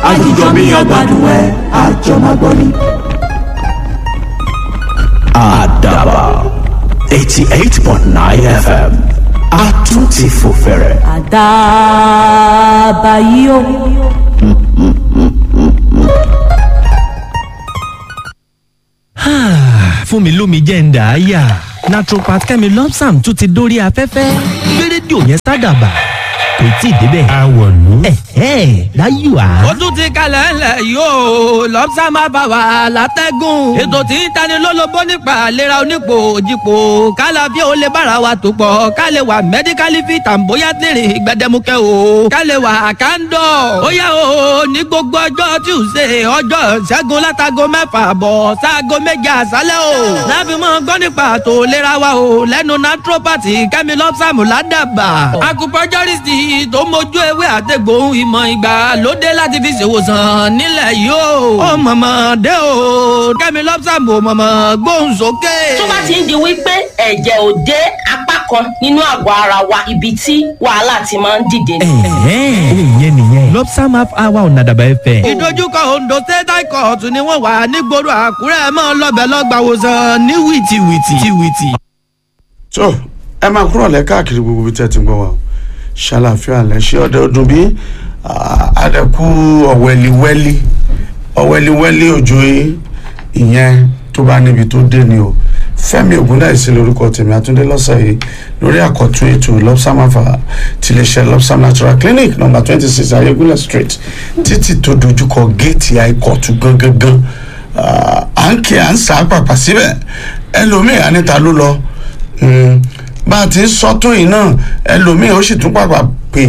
àjíjọ bí ọgbàdùn ẹ àjọmọ́gbọ́n ni. àdàbà eighty eight point nine fm àtúntì fòfẹ̀rẹ̀. àdàbà yìí o. fún mi lómi jẹ́ ń dà á yà naturopath kẹ́mi lọ́psàm tún ti dórí afẹ́fẹ́ gbé rédíò yẹn sádàbà kò tí ì débẹ̀. àwọ̀lú. ẹ̀hẹ́ láyò á. ó tún ti kalẹ̀ ńlẹ̀ yóò lọ́pṣà máa bá wa látẹ́gùn. ètò tí ń tani lólobó nípa àlera onípò òjìpò kálá bí ó lè bára wa tó pọ̀ ká lè wà mẹ́díkálì fi tàǹbóyá tèrè gbẹdẹmukẹ́ o ká lè wà kándọ̀. ó yá o ní gbogbo ọjọ́ tuesday ọjọ́ ṣẹ́gun látago mẹ́fà bọ̀ sáago méje àṣálẹ́ o. láfi mọ́ gbọ́ nípa àtò ìlera wa o lẹ́nu naturopathy kẹ́mi lọ́pṣàmù ládàbà. acupuncturist tó mójú ewé àtẹ̀gbòhun ìmọ̀ ìgbàlódé láti fi ṣèwòsàn nílẹ̀ yìí o. ó mọ̀mọ́ dé o kẹ́mi lọ́pṣàmù mọ̀mọ́ gbóhùn sókè. tó bá ti ń di wípé ẹ̀jẹ̀ ò dé apá kan nínú àgọ́ ara wa ibi tí wàhálà ti máa ń dìde ni. ẹ̀hẹ́ òun yẹn nìyẹn lọ́psàm half hour ọ̀nà àdàbà ẹ̀fẹ̀. ìdojúkọ ondo state high court ni wọ́n wà nígboro àkúrẹ́ mọ́ lọ́bẹ̀ lọ́gbàwòsàn ní wìtìwìtì. wìtì. tó ẹ máa kúrò lẹ káàkiri gbogbo ibi tẹ́ ti ń gbọ́ wa o ṣàlàfíà lẹ ṣé ọdẹ ọdún bí àdẹkù ọ̀wẹ́liwẹ́lí ọ̀wẹ́liwẹ́lí òjò yìí ìyẹn tó bá níbi tó dé ni o fẹ́mi ògúndáìsí lórúkọ tèmi àtúndé lọ́sẹ̀ yìí lórí àkọ́tún ètò lọ́psámáfà tiléeṣẹ́ lọ́psám natural clinic number twenty six ayégúnlẹ̀ street títì tó dojúkọ géètì àìkọ̀tù gangan à ń kí à ń sá pàpà síbẹ̀ ẹlòmíì àníta ló lọ bá a ti ń sọ́tún yìí náà ẹlòmíì ó sì tún pàpà pè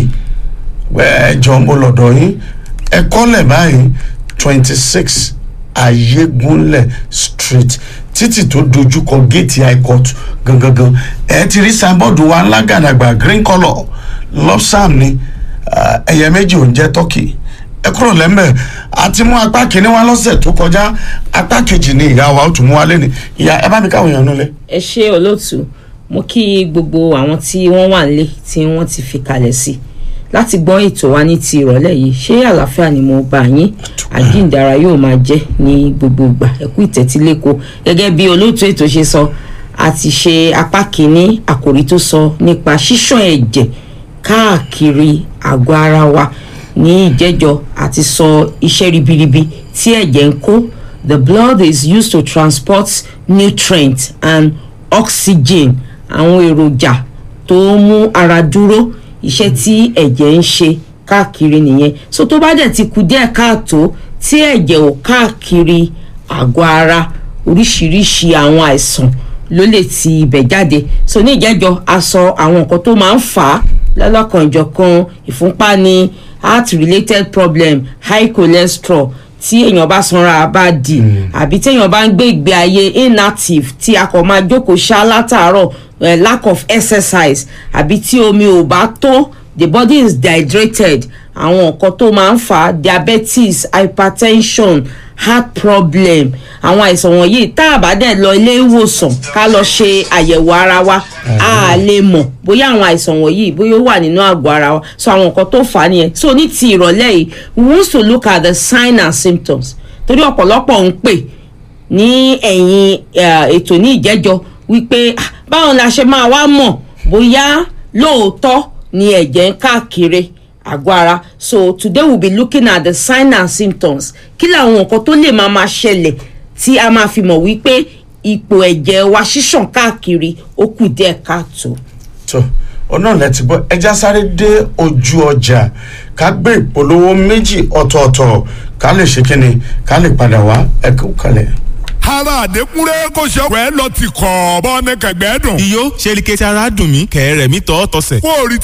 ẹjọ́ mo lọ́dọ̀ yín ẹ kọ́lẹ̀ báyìí twenty six ayégúnlẹ̀ street títì tó dojúkọ géètì high court gangan ẹ ti rí signboard wa ńlá gàdàgbà green colour lopsam ni ẹyẹ méjì ò ń jẹ́ turkey ẹ kúrò lẹ́mbẹ̀ àti mú apá kìíní wá lọ́sẹ̀ tó kọjá apá kejì ni ìyá wa ó tún mú wá lé ní ìyá ẹ bá mi káwọn èèyàn nulẹ̀. ẹ ṣe olóòtú mo kí gbogbo àwọn tí wọ́n wà nílé tí wọ́n ti fi kalẹ̀ sí láti gbọ́ ètò wa ní ti ìrọ̀lẹ́ yìí ṣé àlàáfíà ni mo bá yín àjíǹdara yóò máa jẹ́ ní gbogbo ìgbà ẹ̀kú ìtẹ́tílẹ́kọ gẹ́gẹ́ bí olóòtú ètò ṣe sọ a ti ṣe apá kìíní àkòrí tó sọ nípa ṣíṣàn ẹ̀jẹ̀ káàkiri àgọ́ ara wa ní ìjẹ́jọ́ àti sọ iṣẹ́ ribiribi tí ẹ̀jẹ̀ ń kó the blood is used to transport nutrients and oxygen àwọn èròjà tó ń mú ara dúró iṣẹ́ tí ẹ̀jẹ̀ ń ṣe káàkiri nìyẹn so tó bá dẹ̀ ti kú díẹ̀ káàtó tí ẹ̀jẹ̀ ò káàkiri àgọ́ ara oríṣiríṣi àwọn àìsàn ló lè ti ibẹ̀ jáde so ní ìjẹ́jọ́ a sọ àwọn nǹkan tó máa ń fà á lọ́lọ́kanjọ̀kan ìfúnpá ni heart related problem high cholesterol tí èèyàn bá sanra bá di àbí tí èèyàn bá ń gbé ìgbé ayé inactive tí a kò máa jókòó ṣá látàárọ̀ uh, lack of exercise àbí tí omi ò bá tó the body is dehydrated àwọn nǹkan tó máa ń fà á diabetes hypertension heart problem àwọn àìsàn wọ̀nyí tá a bá dẹ̀ lọ ilé ìwòsàn ká lọ ṣe àyẹ̀wò ara wa a lè mọ̀ bóyá àwọn àìsàn wọ̀nyí bóyá ó wà nínú àgọ́ ara wa so àwọn nǹkan tó fà á nìyẹn so ní ti ìrọ̀lẹ́ yìí we want to look at the sign and symptoms torí ọ̀pọ̀lọpọ̀ ń pè ní ẹ̀yìn ètò ní ìjẹ́jọ́ wípé báwo la ṣe máa wá mọ̀ bóyá lóòótọ́ ni ẹ̀jẹ̀ ń káàkiri àgọ́ ara so today we will be looking at the sign and symptoms kí làwọn nǹkan tó lè máa máa ṣẹlẹ̀ tí a máa fi mọ̀ wípé ipò ẹ̀jẹ̀ wa ṣíṣàn káàkiri ó kù díẹ̀ káàtó. tó ọ̀nà lẹ ti gbọ́ ẹja sáré dé ojú ọjà ká gbé ìpolówó méjì ọ̀tọ̀ọ̀tọ̀ ká lè ṣe kíni ká lè padà wá ẹ̀kọ́ kalẹ̀ ara àdékúnrẹ́ kò ṣe ọ̀pẹ́ lọ ti kọ̀ bọ́ ní kẹ̀gbẹ́ dùn. iyó ṣe ni kẹ́sì ara dùn mí kẹ̀rẹ̀ mi tọ́ tọ́sẹ̀. kó o rí